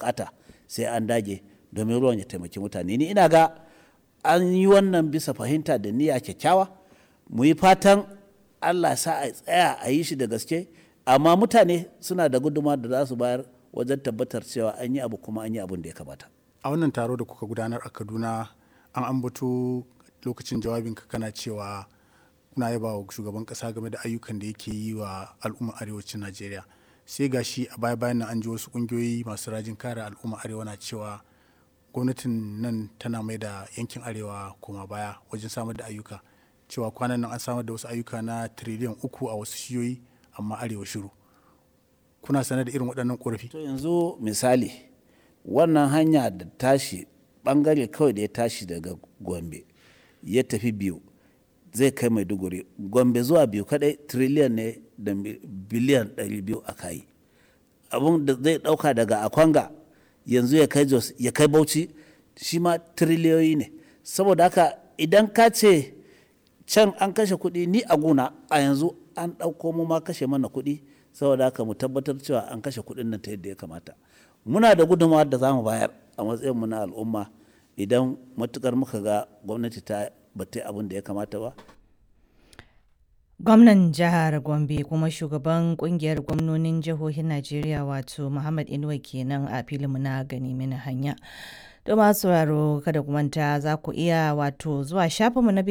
bukata sai an dage domin ruwan ya taimaki mutane ni ina ga an yi wannan bisa fahimta da niyya kyakkyawa mu yi fatan allah sa a tsaya a yi shi da gaske amma mutane suna da guduma da za su bayar wajen tabbatar cewa an yi abu kuma an yi abin da ya kamata a wannan taro da kuka gudanar a kaduna an ambato lokacin jawabinka kana cewa kuna yaba wa shugaban kasa game da ayyukan da yake yi wa al'ummar arewacin najeriya sai gashi a baya bayan nan an ji wasu kungiyoyi masu rajin kare al'ummar arewa na cewa gwamnatin nan tana mai da yankin arewa koma baya wajen samar da ayyuka cewa kwanan nan an samar da wasu ayyuka na tiriliyan uku a wasu shiyoyi amma arewa shiru kuna sanar da irin waɗannan ƙorafi to yanzu misali wannan hanya da tashi bangare kawai da ya tashi daga gombe ya tafi biyu zai kai maiduguri gombe zuwa biyu kadai triliyan ne da biliyan 200 a kayi abun da zai dauka daga akwanga yanzu ya kai jos ya kai bauchi shi ma triliyoyi ne saboda haka idan ka ce can an kashe kuɗi ni a guna a yanzu an ɗauko mu ma kashe mana kuɗi saboda haka mu tabbatar cewa an kashe kuɗin nan ta yadda ya kamata muna da gudunmawar da za mu bayar a matsayin mu na al'umma idan matukar muka ga gwamnati ta bata abin da ya kamata ba gwamnan jihar gombe kuma shugaban kungiyar gwamnonin jihohin najeriya wato muhammad inuwa kenan a filinmu na gani mini hanya don masu sauraro kada ku manta za ku iya wato zuwa shafinmu na